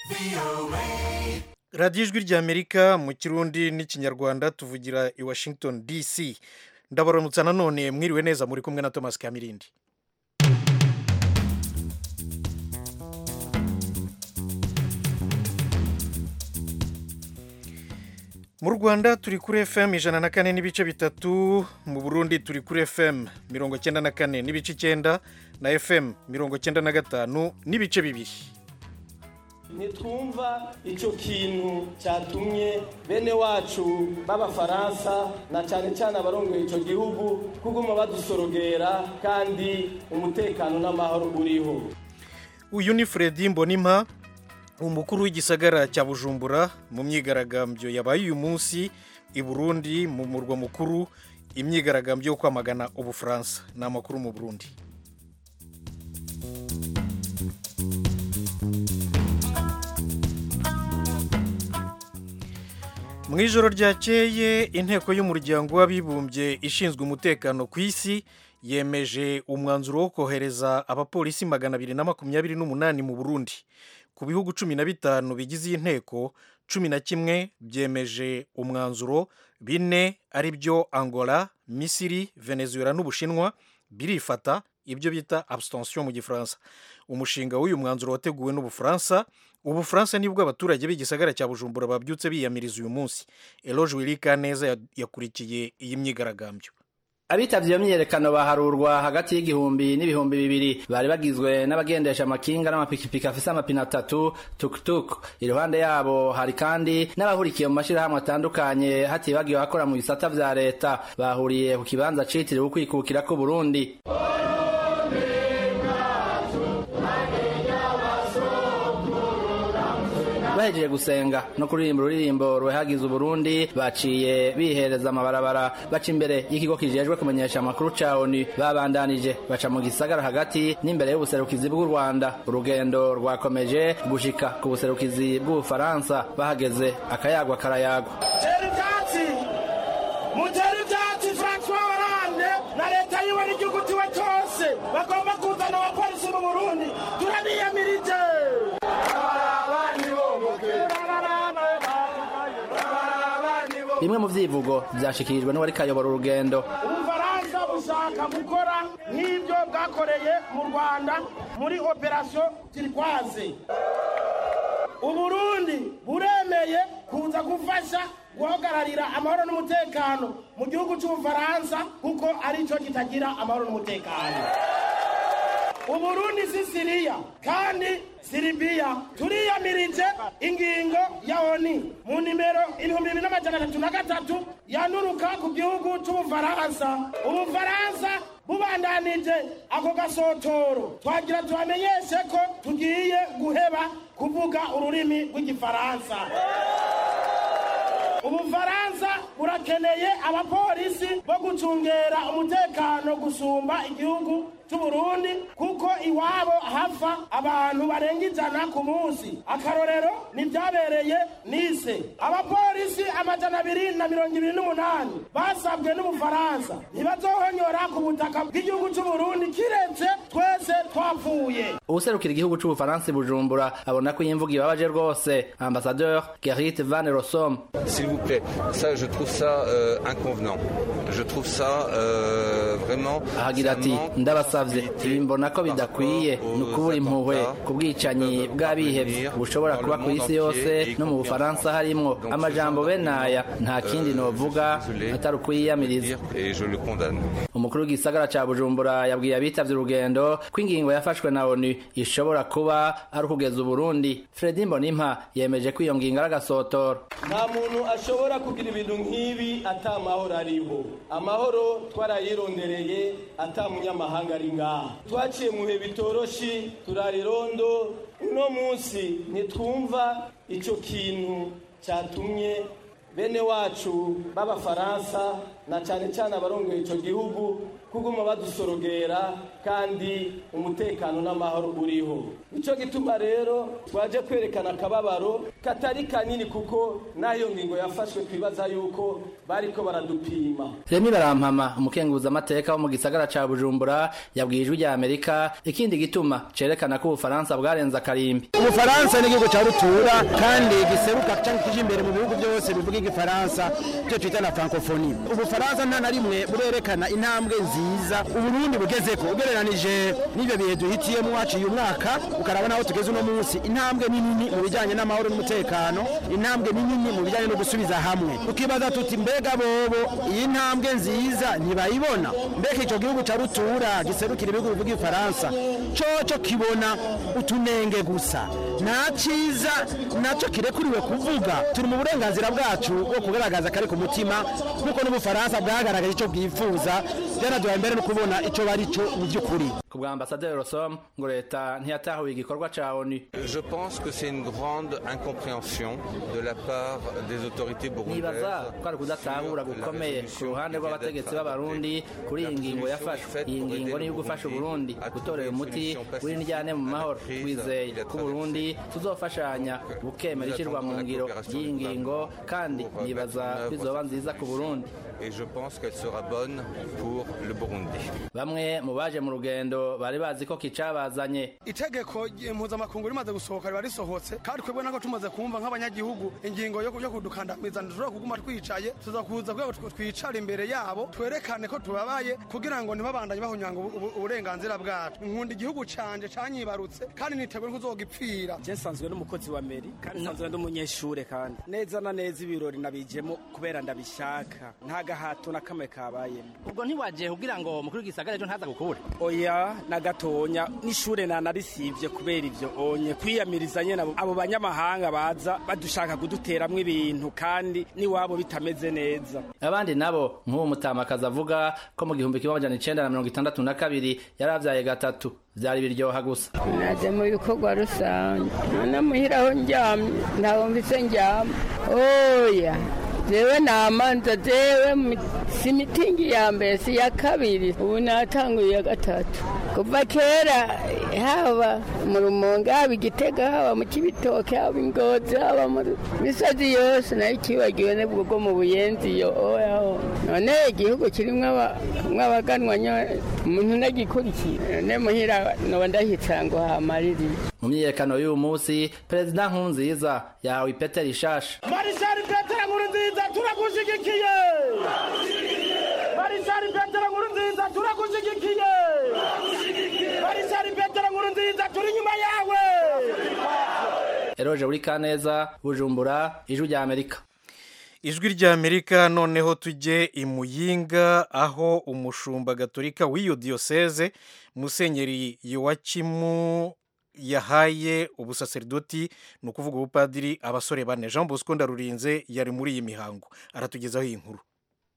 radiyo ijwi ry'amerika mu kirundi n'ikinyarwanda tuvugira i washington dc ndabaramutsa nanone mwiriwe neza muri kumwe na thomas kamirindi mu rwanda turi kuri fm ijana na kane n'ibice bitatu mu burundi turi kuri fm mirongo cyenda na kane n'ibice icyenda na fm mirongo cyenda na gatanu n'ibice bibiri ntitwumva icyo kintu cyatumye bene wacu b'abafaransa na cyane cyane abarongoye icyo gihugu kuguma badusorogera kandi umutekano n'amahoro uriho uyu ni Fredy mbonimpa umukuru w'igisagara cya bujumbura mu myigaragambyo yabaye uyu munsi i burundi mu murwa mukuru imyigaragambyo yo kwamagana ubufaransa ni amakuru mu burundi mu ijoro ryakeye inteko y'umuryango w'abibumbye ishinzwe umutekano ku isi yemeje umwanzuro wo kohereza abapolisi magana abiri na makumyabiri n'umunani mu burundi ku bihugu cumi na bitanu bigize iyi nteko cumi na kimwe byemeje umwanzuro bine ari byo angola misiri venezuela n'ubushinwa birifata ibyo bita abstention mu gifaransa umushinga w'uyu mwanzuro wateguwe n'ubufaransa ubufaransa nibwo abaturage b'igisagara cya bujumbura babyutse biyamiriza uyu munsi eloge wirika neza yakurikiye iyi myigaragambyo abitavye iyo myiyerekano baharurwa hagati y'igihumbi n'ibihumbi bibiri bari bagizwe n'abagendesha amakinga n'amapikipiki afise amapine atatu tukutuku iruhande yabo hari kandi n'abahurikiye mu mashirahamwe atandukanye hatibagiwe abakora mu bisata vya leta bahuriye ku kibanza citiriwe ukwikukira k'uburundi bahejeje gusenga no kuririmba ururirimbo ruhagize uburundi baciye bihereza amabarabara baca imbere y'ikigo kijejwe kumenyesha amakuru ca onu babandanije baca mu gisagara hagati n'imbere y'ubuserukizi bw'u rwanda urugendo rwakomeje gushika ku buserukizi bw'ubufaransa bahageze akayagwa karayagwa mutera ibyatsi francois hollande na leta yiwe n'igihugu tiwe cyose bagomba kuzana abapolisi mu burundi turabiyamirije bimwe mu vyivugo vyashikirijwe n'uwari kayobora urugendo ubufaransa bushaka gukora nk'ibyo bwakoreye mu rwanda muri operasiyo tirikwaze uburundi buremeye kuza gufasha guhagararira amahoro n'umutekano mu gihugu cy'ubufaransa kuko aricyo kitagira amahoro n'umutekano uburundi si siriya kandi siribiya turiyamirije ingingo ya oni mu nimero ibihumbi bibiri n'amajana atatu na gatatu yanuruka ku gihugu cy'ubufaransa ubufaransa bubandanije ako gasotoro twagira tubamenyeshe ko tugiye guheba kuvuga ururimi rw'igifaransa ubufaransa burakeneye abapolisi bo gucungera umutekano gusumba igihugu cy'uburundi kuko iwabo hapfa abantu barenga ijana ku munsi akarorero nibyabereye nise abapolisi amajana abiri na mirongo ibiri n'umunani basabwe n'ubufaransa ntibazohonyora ku butaka bw'igihugu cy'uburundi kiretse twese twapfuye uwuserukira igihugu c'ubufaransa bujumbura abona ko iyi mvugo ibabaje rwose ambasadeur gerrit van rosom s'il vous plaît ça je trouve ça euh, inconvenant je trouve ça euh, vraiment ahagira ati ndabasavye ibi mbona ko bidakwiye ni ukubura impuhwe ku bwicanyi bw'abihevye bushobora kuba ku isi yose no mu bufaransa harimwo amajambo bene aya nta kindi novuga atari ukwiyamiriza umukuru w'igisagara ca bujumbura yabwiye abitavye urugendo ko ingingo yafashwe na onu ishobora kuba ari ukugeza uburundi fredi mbonimpa yemeje ko iyo ngingo ari agasotoro nta muntu ashobora kugira ibintu nk'ibi ata amahoro ariho amahoro twarayirondereye ata munyamahanga ari ngaha twaciye mu bihe bitoroshi turarirondo uno munsi ntitwumva icyo kintu cyatumye bene wacu b'abafaransa na cyane cyane abarongoye icyo gihugu kuguma badusorogera kandi umutekano n'amahoro uriho nicyo gituma rero twaje kwerekana akababaro katari kanini kuko n'ayo ngingo yafashwe twibaza yuko bariko baradupima Remy Barampama umukenguza amateka wo mu gisagara ca Bujumbura yabwiye ijwi rya Amerika ikindi gituma cerekana ko Ubufaransa bwarenza karimbi Ubufaransa ni igihugu ca rutura kandi giseruka canke kije imbere mu bihugu byose bivuga igifaransa cyo twita na francophonie Ubufaransa nta na rimwe burerekana intambwe nziza Uburundi bugezeko ugereranije n'ibyo bihe duhitiyemo waciye umwaka ukarabona aho tugeze uno munsi intambwe ni nini mu bijanye n'amahoro n'umutekano intambwe ni nini mu bijanye no gusubiza hamwe ukibaza tuti mbega bobo iyi ntambwe nziza ntibayibona mbega ico gihugu ca rutura giserukira ibihugu bivuga igifaransa coco kibona utunenge gusa nta ciza naco kirekuriwe kuvuga turi mu burenganzira bwacu bwo kugaragaza kari ku mutima nk'uko n'ubufaransa bwagaragaje ico bwifuza byanaduhaye mbere no kubona ico bari co mu by'ukuri ku bwa ambasaderi Rosom ngo leta ntiyatahuye igikorwa ca ONU Je pense que c'est une grande incompréhension de la part des autorités burundaises. nibaza ko ari ukudatahura gukomeye ku ruhande rw'abategetsi b'abarundi kuri iyi ngingo yafashwe iyi ngingo niyo gufasha uburundi gutorera umuti w'indyane mu mahoro twizeye ko uburundi tuzofashanya bukemera ishyirwa mu ngiro ry'iyi ngingo kandi nibaza ko izoba nziza ku burundi Et je pense qu'elle sera bonne pour le Burundi. bamwe mu baje mu rugendo bari bazi ko kicabazanye itegeko mpuzamakungu rimaze gusohoka riba risohotse kandi twebwe nako tumaze kumva nk'abanyagihugu ingingo yo yo kudukandamiza ntidushobora kuguma twicaye tuza kuza kugira ngo twicara imbere yabo twerekane ko tubabaye kugira ngo ntibabandanye bahunyanga ubu- ubu- uburenganzira bwacu nkunda igihugu canje canyibarutse kandi niteguye kuzogipfira je nsanzwe n'umukozi wa meri kandi nsanzwe ndi umunyeshure kandi neza na neza ibirori nabijemo kubera ndabishaka nta gahato na kamwe kabayemo ubwo ntiwaje kugira ngo mukuru w'igisagara ejo ntaza gukubure oya na gatonya n'ishure nanarisivye kubera ivyo onye kwiyamiriza nyene abo- abo banyamahanga baza badushaka kuduteramwo ibintu kandi n'iwabo bitameze neza abandi nabo nk'uwo mutamakazi avuga ko mu gihumbi kimwe amajana icenda na mirongo itandatu na kabiri yaravyaye gatatu vyari biryoha gusa naje mu bikorwa rusange none muhira aho ndyamye ntabwo mvise ndyama oya jewe namanza jewe mi- si mitingi ya mbere si ya kabiri ubu natanguye iya gatatu kuva kera haba mu rumonge haba igitega haba mu kibitoke haba ingozi haba mu misozi yose nayo ikibagiwe nebwo bwo mu buyenzi yo oyaho none igihugu kirimwo aba- abaganwa nyo- umuntu nagikurikira none muhira noba ndahitsa ngo hamaririye mu myiyerekano y'uyu munsi perezida nkurunziza yahawe ipete rishasha marishari petero nkuru nziza turagushyigikiye marishari petero nkuru nziza turagushyigikiye marishari petero nkuru nziza turi inyuma yawe eroje buri kaneza bujumbura ijwi rya amerika ijwi rya amerika noneho tujye i muyinga aho umushumba gatolika w'iyo diyoseze musenyeri yowakimu yahaye ubusaserdoti ni ukuvuga ubupadiri abasore bane jean bosco ndarurinze yari muri iyi mihango aratugezaho iyi nkuru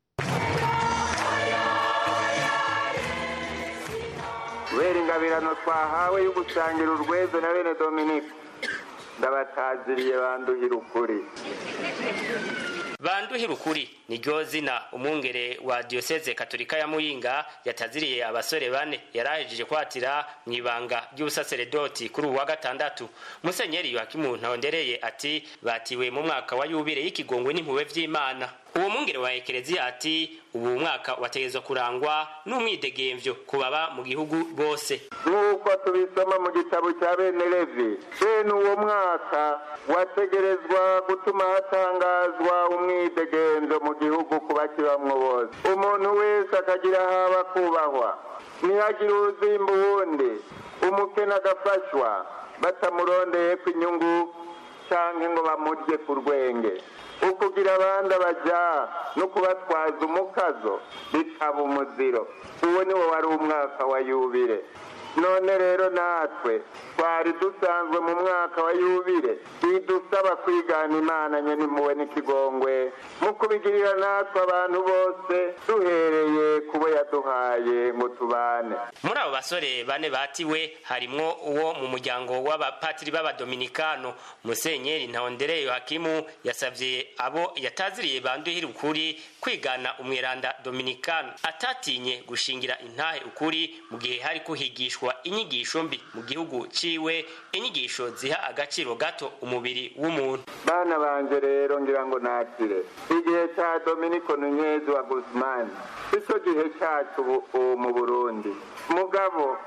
kubera ingabirano twahawe yo gusangira urwezo na bene dominike ndabataziriye banduhira ukuri banduhira ukuri niryo zina umwungere wa diyoseze katolika ya muyinga yataziriye abasore bane yarahejeje kwatira mu ibanga ry'ubusaseredoti kuri uwa gatandatu musenyeri yohakimu ntawondereye ati batiwe mu mwaka wa yubire y'ikigongwe n'impuhwe vy'imana uwo mwungere wa ekereziya ati ubu mwaka wategezwa kurangwa n'umwidegemvyo ku baba mu gihugu bose nk'uko tubisoma mu gitabo cya bene levi bene uwo mwaka wategerezwa gutuma hatangazwa umwidegenzo mu gihugu ku bakibamwo bose umuntu wese akagira haba kubahwa ntihagire uzimba uwundi umukene agafashwa batamurondeye ku inyungu cyangwa ngo bamurye ku rwenge ukugira abandi abaja no kubatwaza umukazo bikaba umuziro uwo ni wo wari umwaka wa yubire none rero natwe twari dusanzwe mu mwaka wa yubire bidusaba kwigana imana nyene impuhwe n'ikigongwe mu kubigirira natwe abantu bose duhereye kubo yaduhaye ngo tubane muri abo basore bane batiwe harimwo uwo mu muryango w'abapatiri b'abadominikano musenyeri ntahondereye hakimu yasavye abo yataziriye banduhira ukuri kwigana umweranda dominikano atatinye gushingira intahe ukuri mu gihe hari kuhigishwa inyigisho mbi mu gihugu ciwe inyigisho ziha agaciro gato umubiri w'umuntu bana banje rero ngira ngo nakire igihe ca dominiko nunyezi wa guzmani sico gihe cacu ubu mu burundi mugabo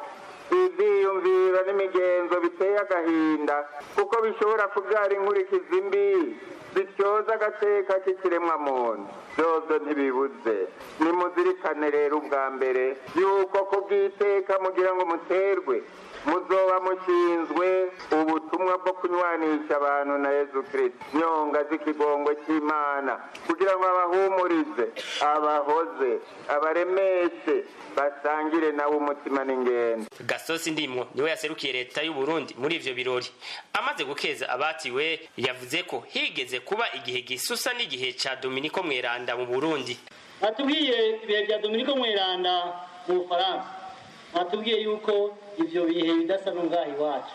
ivyiyumviro n'imigenzo biteye agahinda kuko bishobora kuvyara inkurikizi mbi zityoza agateka k'ikiremwa muntu vyovyo ntibibuze nimuzirikane rero ubwa mbere yuko kubw'iteka mugira ngo muterwe muzoba mushinzwe ubutumwa bwo kunywanisha abantu na yezu kristo nyonga z'ikigongwe cy'imana kugira ngo abahumurize abahoze abaremeshe basangire nawe umutima n'ingendo gasosi ndimwo niwe yaserukiye leta y'u Burundi muri ivyo birori amaze gukeza abatiwe yavuze ko higeze kuba igihe gisusa n'igihe ca Dominiko Mweranda mu Burundi batubwiye ibihe bya Dominiko Mweranda mu Bufaransa batubwiye yuko ivyo bihe bidasa n'ubwaha iwacu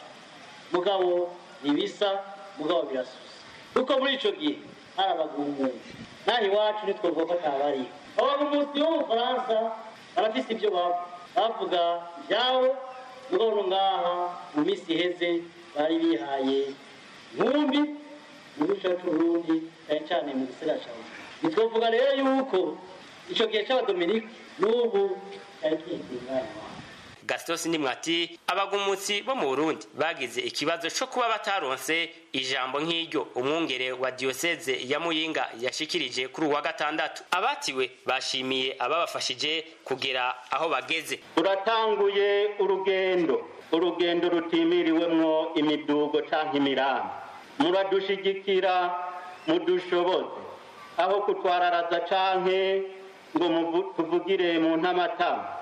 mugabo ntibisa mugabo birasusa kuko muri ico gihe hari abagumuzi naho iwacu ntitwovuga ko atabariho abagumuzi bo mu Bufaransa barafise ibyo bavuga bavuga ivyabo mugabo no ngaha mu misi iheze bari bihaye nkumbi mu gihugu cacu Burundi cyane cyane mu gisagara ca Bujumbura ntitwovuga rero yuko ico gihe c'abadominike n'ubu cyari kihinduye umwanya wabo Gastos Ndimwati abagumutsi bo mu Burundi bagize ikibazo co kuba bataronse ijambo nk'iryo umwungere wa diocese ya Muyinga yashikirije kuri uwa gatandatu abatiwe bashimiye ababafashije kugera aho bageze turatanguye urugendo urugendo rutimiriwemwo imidugo canke imirambi muradushigikira mudushoboze aho kutwararaza canke ngo muvu- tuvugire mu ntamatama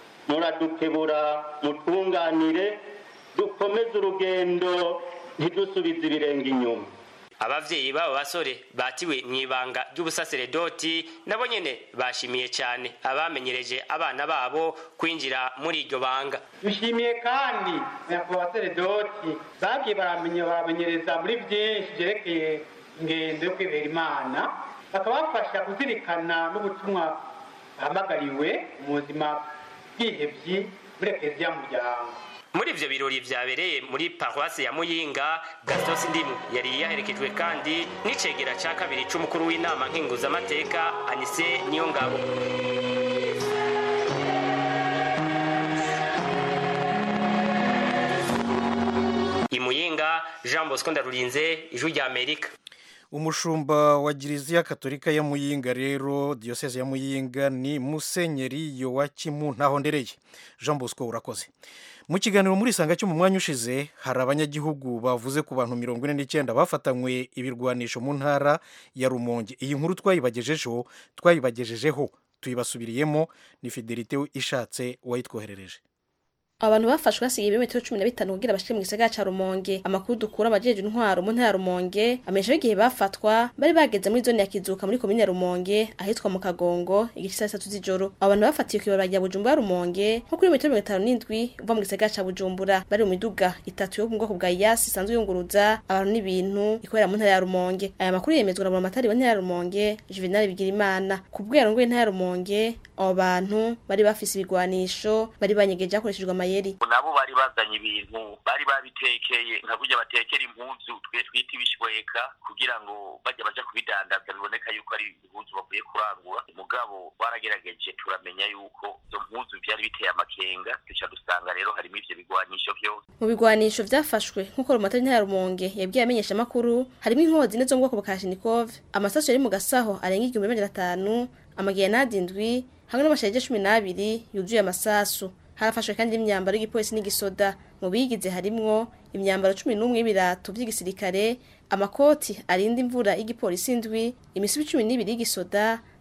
muradukebura mutunganire dukomeze urugendo ntidusubize ibirenge inyuma abavyeyi b'abo basore batiwe mw'ibanga ry'ubusaseredoti nabo nyene bashimiye cane abamenyereje abana babo kwinjira muri iryo banga dushimiye kandi nyakubahwa seredoti bagiye baramenya baramenyereza muri byinshi byerekeye ingendo yo kwibera imana bakabafasha kuzirikana n'ubutumwa bahamagariwe mu buzima bwihebyi muri ekeziya muryango muri ivyo birori vyabereye muri paruwasi ya muyinga gastos ndimu yari yaherekejwe kandi n'icegera ca kabiri c'umukuru w'inama nkinguzamateka anise niyo ngabo imuyinga jean bosco ndarurinze ijwi rya amerika umushumba wa giriziya katolika ya muyinga rero diyoseze ya muyinga ni musenyeri yowakimu ntahondereye jean bosco urakoze mu kiganiro muri isanga cyo mu mwanya ushize hari abanyagihugu bavuze ku bantu mirongo ine n'icyenda bafatanywe ibirwanisho mu ntara ya rumonge iyi nkuru twayibagejejeho twayibagejejeho tuyibasubiriyemo ni fidelite ishatse wayitwoherereje abantu bafashwe hasigaye ibirometero cumi na bitanu kugira bashike mu gisagara ca rumonge amakuru dukura amajeje intwaro mu ntara ya rumonge amenyesha ko igihe bafatwa bari bageze muri zone ya kizuka muri komine ya rumonge ahitwa mu kagongo igice saa sitatu z'ijoro abo bantu bafatiwe kw'ibarabara rya bujumbura rumonge nko kuri metero mirongo itanu n'indwi uva mu gisagara ca bujumbura bari mu miduga itatu yo mu bwoko bwa yasi isanzwe yunguruza abantu n'ibintu ikorera mu ntara ya rumonge aya makuru yemezwa na buramatari wa ntara ya rumonge juvenal bigirimana ku bwo yarongoye intara ya rumonge abo bantu bari bafise ibigwanisho bari banyegeje hakoreshejwe amayeri nabo bari bazanye ibintu bari babitekeye nka kurya batekera impuzu twe twita ibishweka kugira ngo bajya baja kubidandaza biboneka yuko ari impuzu bavuye kurangura mugabo baragerageje turamenya yuko izo mpuzu vyari biteye amakenga duca dusanga rero harimo ivyo bigwanisho vyose mu bigwanisho vyafashwe nk'uko rumatari ntara rumonge yabwiye amenyesha amakuru harimo inkozi ne zo mu bwoko bwa kashinikov amasasu yari mu gasaho arenga igihumbi n'amajana atanu amagerenade indwi hamwe n'amashaje cumi n'abiri yuzuye amasasu harafashwe kandi n'imyambaro y'igipolisi n'igisoda mu bigize harimwo imyambaro cumi n'umwe y'ibirato by'igisirikare amakoti arinda imvura y'igipolisi indwi imisubi cumi n'ibiri y'igisoda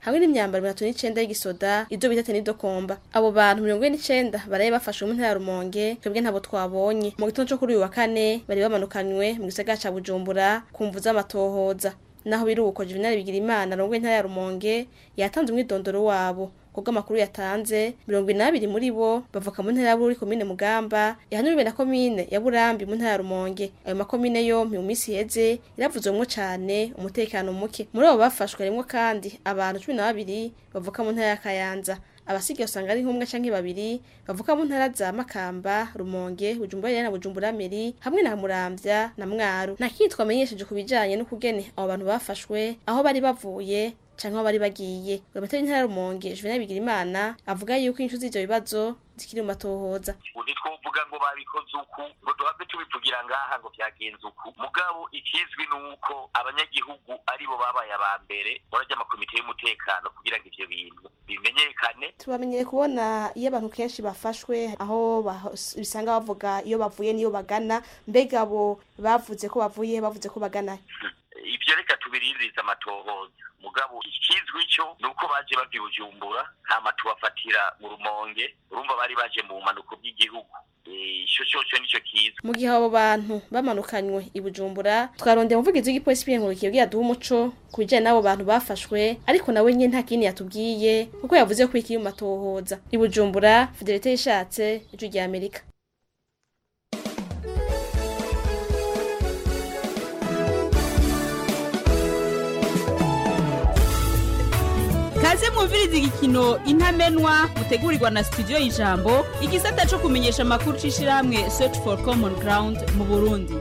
hamwe n'imyambaro mirongo itatu n'icenda y'igisoda ivyo bita tenidokomba abo bantu mirongo ine n'icenda baraye bafashwe mu ntara ya rumonge twebwe ntabo twabonye mu gitondo co kuri uyu wa kane bari bamanukanywe mu gisagara ca bujumbura ku mvu z'amatohoza naho biruko juvenali bigira imana rongo intara ya rumonge yatanze umwidondoro wabo kubwo amakuru yatanze mirongo inabiri muri bo bavuka mu ntara ya Bururi komine Mugamba yahanuriwe na komine ya Burambi mu ntara ya Rumonge ayo makomine yompi mu minsi iheze yaravuzwemwo cane umutekano muke muri abo bafashwe harimwo kandi abantu cumi na babiri bavuka mu ntara ya Kayanza abasigaye usanga ari nk'umwe canke babiri bavuka mu ntara za Makamba Rumonge Bujumbura na Bujumbura Meri hamwe na Muramvya na Mwaro nta kindi twamenyesheje ku bijanye n'ukugene abo bantu bafashwe aho bari bavuye canke aho bari bagiye Buramatari w'intara ya Rumonge Juvenal Bigirimana avuga yuko inyishu z'ivyo bibazo zikiri mu matohoza ntitwovuga ngo babikoze uku ngo duhave tubivugira ngaha ngo byagenze uku mugabo ikizwi ni uko abanyagihugu aribo babaye aba mbere barajya amakomite y'umutekano kugira ngo ivyo bintu bimenyekane tubamenyere kubona iyo abantu kenshi bafashwe aho bah- bisanga bavuga iyo bavuye niyo bagana mbega abo bavuze ko bavuye bavuze ko bagana ivyo reka tubirindirize amatohoza mugabo ikizwi cyo ni uko baje bava i bujumbura hama tubafatira mu rumonge urumva bari baje mu bumanuko bw'igihugu Eh, ico coco nico kizwi mu gihe abo bantu bamanukanywe i Bujumbura twarondeye umuvugizi w'igipolisi b'inkurikiye bwira duha umuco ku bijyanye n'abo bantu bafashwe ariko nawe nyine nta kindi yatubwiye kuko yavuze ko ikiri mu matohoza i Bujumbura Fidelite yishatse ijwi rya Amerika kaze mwumviriza igikino intamenwa mutegurirwa na studio y'ijambo igisata cyo kumenyesha amakuru c'ishirahamwe search for common ground mu burundi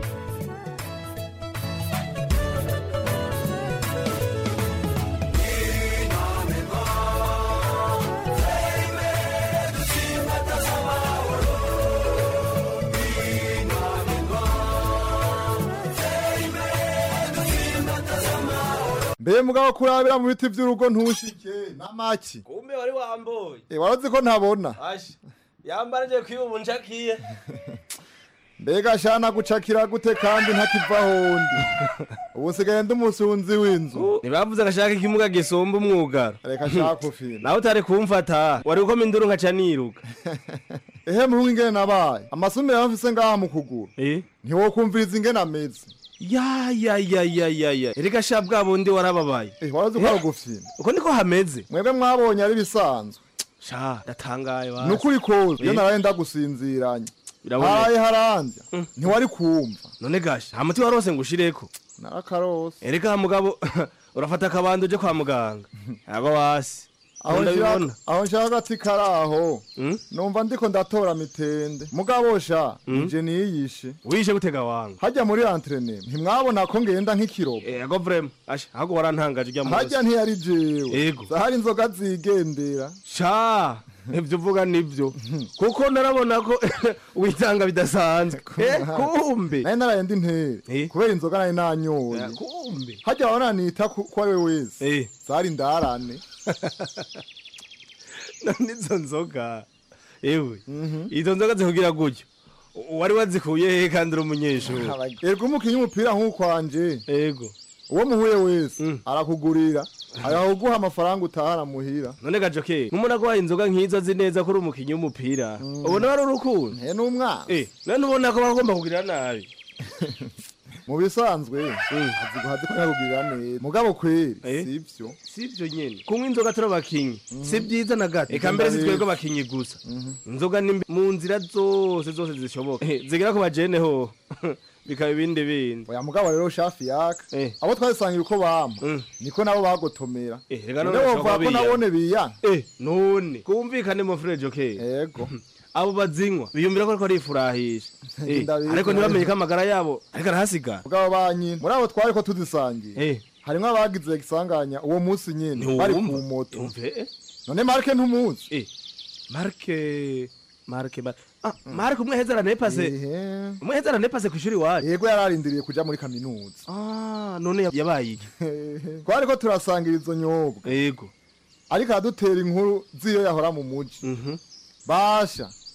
mbe mugabo kurabira mu biti by'urugo ntushike n'amaki kumbe wari wamboye Eh, warozi ko ntabona ashi yambaraje kwiba ubuncakiye mbega shana gucakira gute kandi ntakiva hondi ubu nsigaye ndi umusunzi w'inzu ntibavuze agashaka ikimuga gisumba umwugaro reka shaka ufina nawe utari kumfata wari gukoma induru nkaca niruka ehe muhungu ingene nabaye amasumire yamfise ngaha mu kuguru ntiwokumviriza ingene ameze ya ya ya ya ya ya erega sha bwa bundi warababaye Eh, warozi ko ari ugufina uko niko hameze mwebwe mwabonye ari bisanzwe sha ndatangaye basi. ni ukuri koza iyo Eh. naraye ndagusinziranye Biraboneka. haraye harandya ntiwari kumva none gasha nta muti warose ngo ushireko narakarose erega mugabo urafata akabando uje kwa muganga ntago wasi aho ndabibona nshaka- aho nshaka agati kari aho numva ndiko ndatora mitende mugabo sha nje niyishe wishe gutega wanga hajya muri antrene ntimwabona ko ngenda nk'ikirobo ego vrema asha ahubwo warantangaje ujya munsi hajya ntiyari jewe Ego. zahari inzoga zigendera sha ibyo uvuga nibyo kuko narabona ko witanga bidasanzwe Eh, kumbe nari naraye ndi ntere kubera inzoga nari nanyoye kumbe hajya wabona nita ku ko ari we wese zari ndarane none izo nzoga ewe izo nzoga zikugira gutyo wari wazikuye he kandi uri umunyeshuri erega umukinnyi w'umupira nk'ukwanje ego uwo muhuye wese arakugurira arakuguha amafaranga utahana muhira none gajoke nk'umuntu agwaye inzoga nk'izo azi neza ko uri umukinnyi w'umupira ubona wari urukundo he n'umwana eh none ubona ko bagomba kugirira nabi mu bisanzwe azi guhaza ko yakugirira neza mugabo kweri sivyo sivyo nyene kunywa inzoga turi abakinyi si byiza na gato eka mbere si twebwe abakinyi gusa inzoga ni mbi mu nzira zose zose zishoboka Eh, zigera ku bajene ho bikaba ibindi bindi oya mugabo rero shafi yaka abo twasangira uko bampa niko nabo bagotomera reka none None bashobora wovuga ko biyanga. nabone biyanga eh none kumvikane mu frere joke yego abo bazinywa biyumvira ko ariko arifurahisha Eh, Ndabizi. ariko ntibamenye ko amagara yabo ariko arahasigara mugabo banyine muri abo twari ko tuzisangiye harimwo abagize gisanganya uwo munsi nyene bari ku moto Umve, none marke ntumuzi eh marke marke Mar- ah marke umwe heza aranepase umwe heza aranepase ku ishuri wacu yego yararindiriye kuja muri kaminuza ah none yabaye iki twari ko turasangira izo nyobwa yego ariko aradutera inkuru z'iyo yahora mu muji basha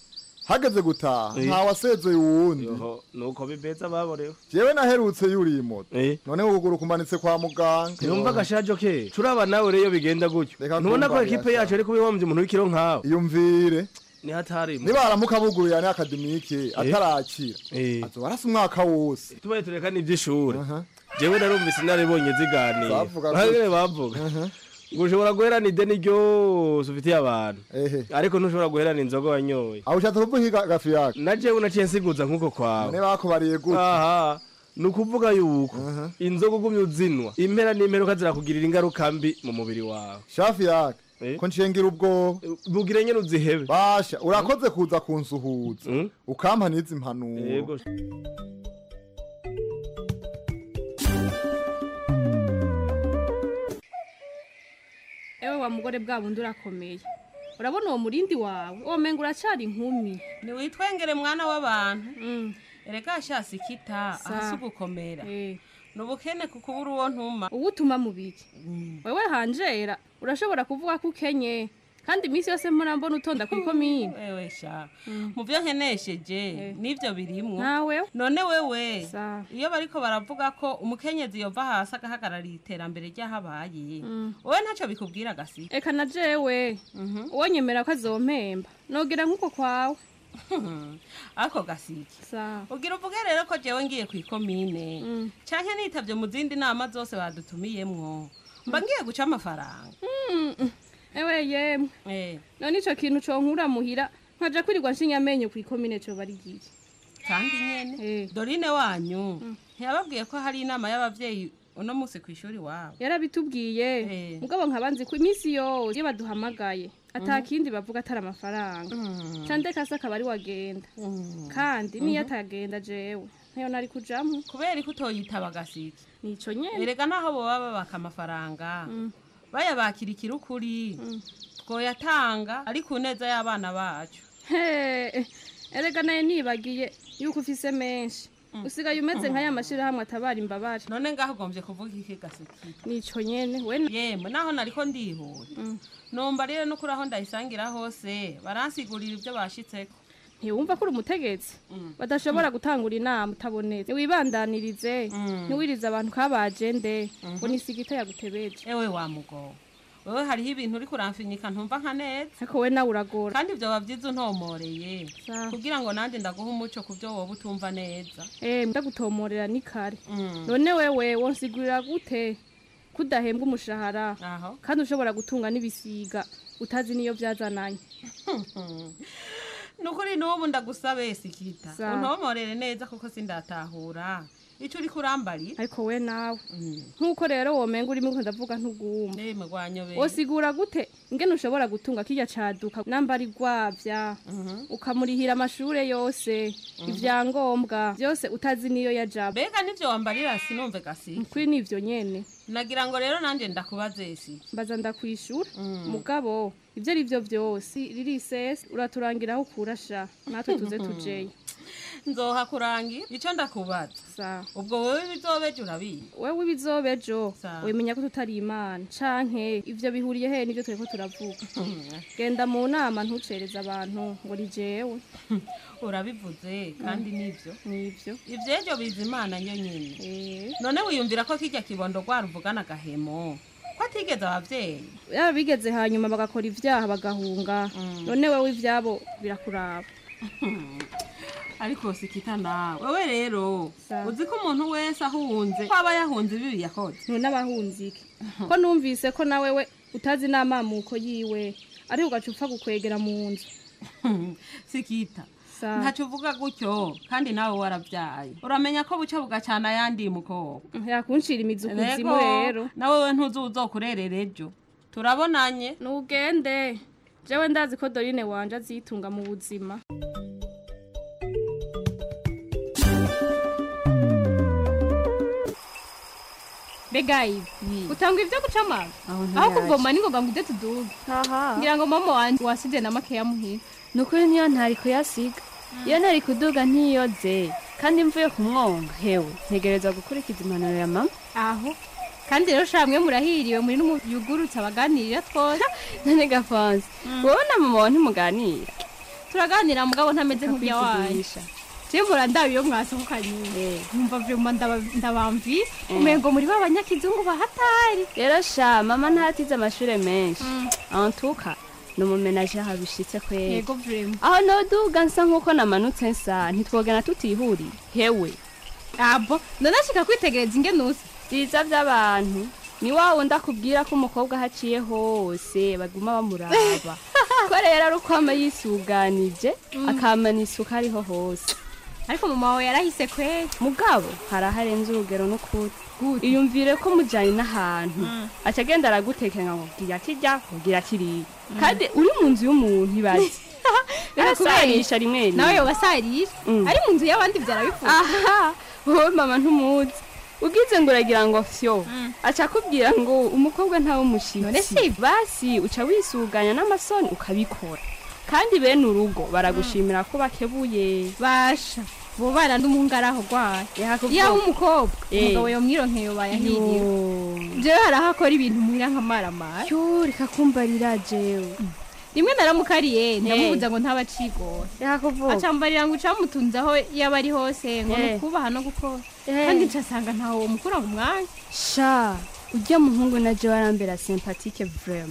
hageze gutaha Eh. nta wasezeye uwundi Yoho, nuko bibeza baborewe jewe naherutse yuriye moto none ukuguru kumanitse kwa muganga Numva gashajo ke turaba nawe rero iyo bigenda gutyo ntubona ko kumva ekipe birasa. yacu ari kubihombye umuntu w'ikiro nkawe iyumvire ni hatari nibaramuka buguruye ni akademike atarakira azoba arasa umwaka wose tubaye tureka n'iby'ishuri jewe narumvise naribonye ziganira Bavuga bahagere gutya. bavuga ngo ushobora guherana ideni ryose ufitiye abantu ariko ntushobora guherana inzoga wanyoye aho ushatse kuvuga iki ga- gafi yake na jewe naciye nsiguza nk'uko kwawe none bakubariye gute aha ni ukuvuga yuko inzoga ugumye uzinwa impera n'imperuka zirakugirira ingaruka mbi mu mubiri wawe shafi yake ko nshengira ubwoba bugire nyene uzihebe basha urakoze kuza kunsuhuza ukampa n'izi impanuro Yego. ewe wa mugore bwa bundi urakomeye urabona uwo murindi wawe uwo menga uracari inkumi ntiwitwengere mwana w'abantu erega shasi kita Sa. ahasi ugukomera ni ubukene kuko ubura uwo ntuma uwo utuma mu biki wewe hanjera urashobora kuvuga ko ukenye kandi iminsi yose mpora mbona utonda ku ikomine wewe sha mu byo nkenesheje n'ibyo birimwo nawe none wewe iyo bariko baravuga ko umukenyezi yova hasi agahagararira iterambere ry'ahabaye wowe ntacyo bikubwira gasi eka na jewe uwo nyemera ko azompemba nogira nk'uko kwawe ako gasiki ugira uvuge rero ko jewe ngiye ku ikomine canke nitavye mu zindi nama zose badutumiyemwo mba ngiye guca amafaranga ewe yemwe none ico kintu conkura muhira nkaja kwirirwa nshinya amenyo ku ikomine coba ari giye kandi nyene dorine wanyu ntiyababwiye ko hari inama y'abavyeyi uno musi ku ishuri wabo yarabitubwiye mugabo nkabanzi ko iminsi yose iyo baduhamagaye ata kindi bavuga atari amafaranga cande kase akaba ari wagenda kandi niyo atagenda jewe ntayo nari kujamwo kubera ko utoyitaba gasiki nico nyene erega naho boba babaka amafaranga bayabakira ikirukuri twoyatanga ari ku neza y'abana bacu He, erega naye nibagiye yuko ufise menshi usigaye umeze nka ya mashirahamwe atabara imbabare none ngaho ugombye kuvuga iki gasiki nico nyene we yemwe naho nariko ndihuta numva rero no kuri aho ndayisangira hose baransigurira ibyo bashitseko ntiwumva ko uri umutegetsi badashobora gutangura inama utabonetse ntiwibandanirize ntiwirize abantu kabajende ngo nisigita yagutebeje ewe wa mugo wewe hariho ibintu uri kuramfinyika ntumva nka neza ariko we nawe uragora kandi ibyo wabyize untomoreye kugira ngo nanjye ndaguha umuco ku byo wowe utumva neza eh ndagutomorera ni kare none wewe wonsigurira gute kudahembwa umushahara kandi ushobora gutunga n'ibisiga utazi niyo byazananye nukuri n'ubu ndagusabe sikita Sa. untomorere neza kuko sindatahura icyo uri kurambarira ariko we nawe nk'uko rero womenga urimo ko ndavuga ntugumva nemwe gwanyobeye wosigura gute ingene ushobora gutunga kirya caduka nambari gwavya ukamurihira amashure yose ivyangombwa byose utazi niyo yaja mbega nivyo wambarira sinumve gasi kuri nivyo nyene nagira ngo rero nanjye ndakubaze si mbaza ndakwishura mugabo ivyo ari vyo vyose ririsesi uraturangira aho ukurasha natwe tuze tujeyo nzoha kurangira icyo ndakubaza ubwo wowe bizobeje urabizi wewe ibizobejo Sa. wemenya ko tutari imana canke ivyo bihuriye he nivyo turiko turavuga genda mu nama ntucereze abantu ngo ni jewe urabivuze kandi nivyo nivyo ivyejo biza imana nyo nyene none wiyumvira ko kirya kibondo rwaruvugana agahemo ko atigeze abavyeyi yaba bigeze hanyuma bagakora ivyaha bagahunga none wewe ivyabo birakuraba ariko sikita nawe wewe rero uzi ko umuntu wese ahunze ko aba yahunze ibibi yakoze none abahunze iki ko numvise ko nawe we utazi n'amamuko yiwe ariko ugaca upfa gukwegera mu nzu sikita ntacyo uvuga gutyo kandi nawe warabyaye uramenya ko buca bugacana ayandi mukobwa yakunshira imizi ukuzimu Ego, rero nawe we ntuzi uzokurerera ejo turabonanye nugende jewe ndazi ko dorine wanje azitunga mu buzima mbega ibi utanga ibyo guca amazi aho kuvoma ni ngoga ngo ujye tuduge ngira ngo mama wanjye wasize na makeya muhira ni ukuri niyo ntari kuyasiga iyo ntari kuduga ntiyoze kandi mvuye kumwonga hewe ntegereza gukurikiza impanuro ya mama aho kandi rero shamwe murahiriwe muri n'umuyugurutse abaganirira twose none gafonse wowe na mama wawe ntimuganira turaganira mugabo ntameze nk'ujya wanyu je mpora ndaba iyo mwasohokanye nkumva vyuma ndaba- ndabamvi umengo muri b'abanyakizungu bahatari rero sha mama ntatize amashure menshi antuka ni umumenaje aho bishitse kwera yego vrema aho noduga nsa nk'uko namanutse nsa ntitwogena tutihuriye hewe abo ndanashika kwitegereza ingene usa biza by'abantu ni wa wundi akubwira ko umukobwa aho aciye hose baguma bamuraba ko rero ari uko ama yisuganije akamana isuka ariho hose ariko mama wawe yarahise kwera mugabo hari aho arenze urugero n'ukuri iyumvire ko mujyanye n'ahantu aca agenda aragutekera ngo gira kirya ugira kiriya kandi uri mu nzu y'umuntu ibaze arasarisha rimwe rimwe nawe yobasarisha ari mu nzu y'abandi byarabifuza aha wowe mama ntumuzi ugize ngo uragira ngo fyo aca akubwira ngo umukobwa ntawe umushitsi basi uca wisuganya n'amasoni ukabikora kandi bene urugo baragushimira ko bakebuye basha bo bana n'umungaraho gwaye Yakuvuga. iyo umukobwa Eh. umugabo yomwironkeye bayahiriwe jewe hari aho akora ibintu muhira nk'amaramara yo reka kumbarira jewe rimwe naramukariye ndamubuza ngo ntaba acigora yakuvuga acambarira ngo ucamutunze aho yaba ari hose ngo Eh. nukubaha no gukora Eh. kandi ncasanga ntawe womukura mu mwanya sha ujya muhungu na jewe arambera sympathique vraiment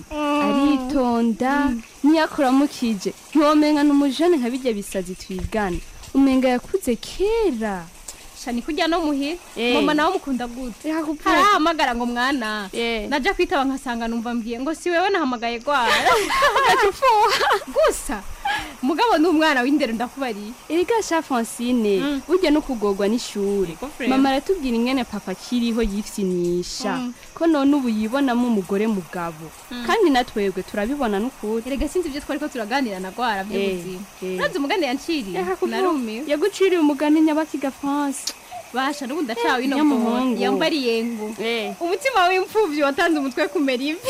aritonda niyakuramukije ntiwomenga n'umujene nka bijya bisazi twigana umenga yakuze kera shani kujya no muhira Eh. mama nawe mukunda gute harahamagara ngo mwana naja kwitaba nkasanga numva mbwiye ngo si wewe nahamagaye gwara ugaca ufuha gusa mugabo ni umwana w'indero ndakubariye erega sha francine burya no kugorwa n'ishuri frère. mama aratubwira ingene papa akiriho yifyinisha Mm. ko none ubu yibonamo umugore mugabo Mm. kandi natwebwe turabibona n'ukuri erega sinzi ibyo twari ko turaganira na gwara by'ubuzima Eh, eh. urazi umugani yanciriye narumiwe yaguciriye umugani nyabakiga france basha n'ubu ndacawe ino Nyamuhungu. mvugo yambariye ngo umutima w'imfuvyi watanze umutwe kumera ivi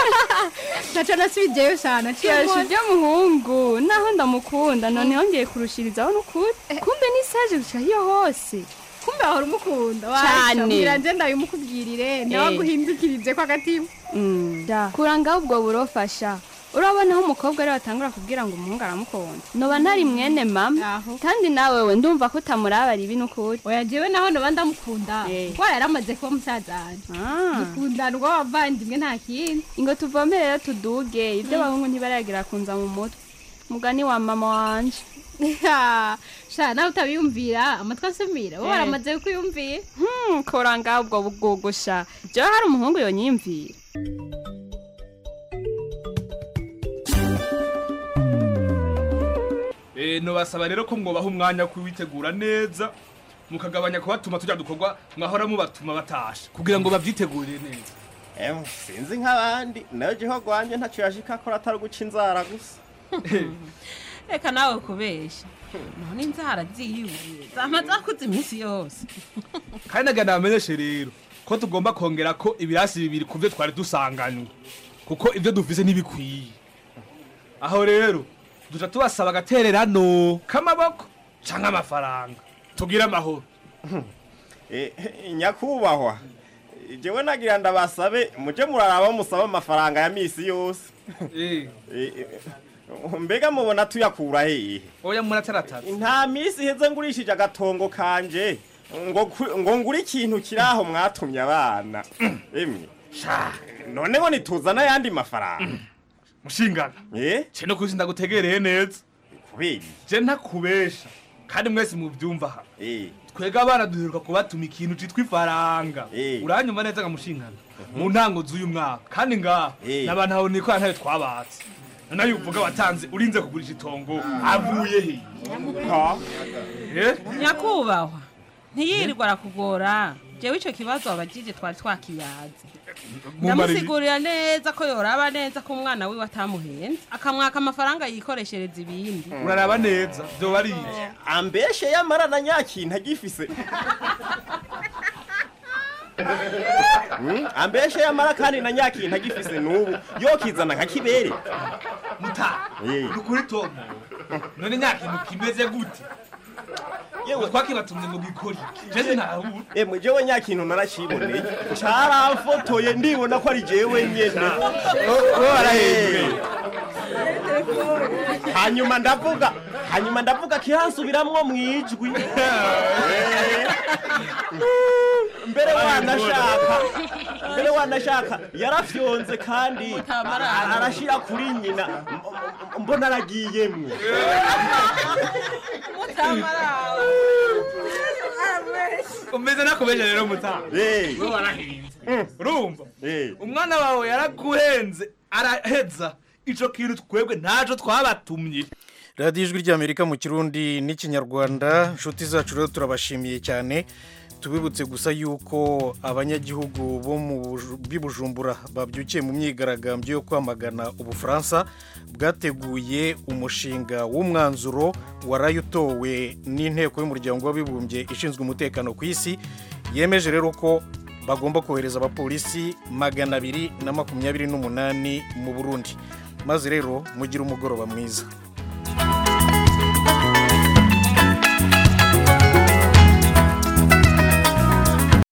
naco nasubijeyo shana Yasha ujya muhungu naho ndamukunda none yongeye kurushirizaho n'ukuri kumbe n'isaje guca hiyo hose kumbe ahora umukunda Cane. ngira nje ndabimukubwirire nawe Eh. aguhindukirije ko agatima kura ngaho ubwo burofasha urabona aho umukobwa ariwe atangura kubwira ngo umuhungu aramukunda noba ntari mwene mama kandi nawe we ndumva ko utamuraba ribi n'ukuri oya jewe naho noba ndamukunda kuko yaramaze kuba musaza wanje dukundana urw'abavandimwe nta kindi ngo tuvome rero tuduge ibyo abahungu ntibaragira kunza mu mutwe mugani wa mama wanje sha nawe utabiyumvira amatwi asumira bo Eh. baramaze kuyumvira Hmm, kora ngaho ubwo bugugusha jewe hari umuhungu yonyimvira Eh, nobasaba rero ko mwobaha umwanya wo kuwitegura neza mukagabanya kubatuma tujya dukorwa mwahora mubatuma batasha kugira ngo babyitegurire neza Em, sinzi nk'abandi nayo jeho rwanje ntacyo yashika akora atari guca inzara gusa reka nawe kubesha none inzara ziyuye zama zakuze iminsi yose kandi nagira nabamenyeshe rero ko tugomba kongera ko ibirasi bibiri ku byo twari dusanganywe kuko ibyo dufise ntibikwiye aho rero duca tubasaba agatererano k'amaboko canke amafaranga tugire amahoro Eh, eh, nyakubahwa jewe nagira ndabasabe muje muraraba musaba amafaranga ya misi yose Eh, eh, mbega mubona tuyakura hehe oya murataratara nta misi iheze ngurishije agatongo kanje ngo ku- ngo ngure ikintu kiri aho mwatumye abana emwe sha none ngo nituzana ayandi mafaranga mushingana eh ce no kuzi ndagutegereye neza kubera je ntakubesha kandi mwese muvyumva aha eh twega abana duheruka kubatuma ikintu citwa ifaranga uranyuma neza nkamushingana mu ntango z'uyu mwaka kandi ngaha n'abantu aho nikora ntayo twabatse nayo uvuga watanze urinze kugurisha itongo avuye he Eh? nyakubahwa ntiyirirwa arakugora jewe ico kibazo abajije twari twakiyaze ndamusigurira neza ko yoraba neza ko umwana wiwe atamuhenze akamwaka amafaranga yikoreshereza ibindi uraraba neza vyoba ari iki ambeshe yamara na nyakintu agifise Hmm, ambeshe yamara kandi na nyakintu agifise n'ubu yokizana nka kibere muta nukuri tomu none nyakintu kimeze gute yewe twakibatumye ngo gikore jeze ntahura emwe jewe nyakintu naraciboneye caramfotoye ndibona ko ari jewe nyene wowe warahembwe. Eh. hanyuma ndavuga hanyuma ndavuga kiransubiramwo mu ijwi Eh. mbere wanashaka mbere wanashaka yarafyonze kandi arashira kuri nyina M- m- mbona aragiyemwo umeze nakubeje rero mutaha Eh. we warahinze urumva umwana wawe yaraguhenze araheza ico kintu twebwe ntaco twabatumye radiyo ijwi ry'amerika mu kirundi n'ikinyarwanda inshuti zacu rero turabashimiye cyane tubibutse gusa yuko abanyagihugu bo mu Buju- b'i bujumbura babyukiye mu myigaragambyo yo kwamagana ubufaransa bwateguye umushinga w'umwanzuro waraye utowe n'inteko y'umuryango w'abibumbye ishinzwe umutekano ku isi yemeje rero ko bagomba kohereza abapolisi magana abiri na makumyabiri n'umunani mu burundi maze rero mugire umugoroba mwiza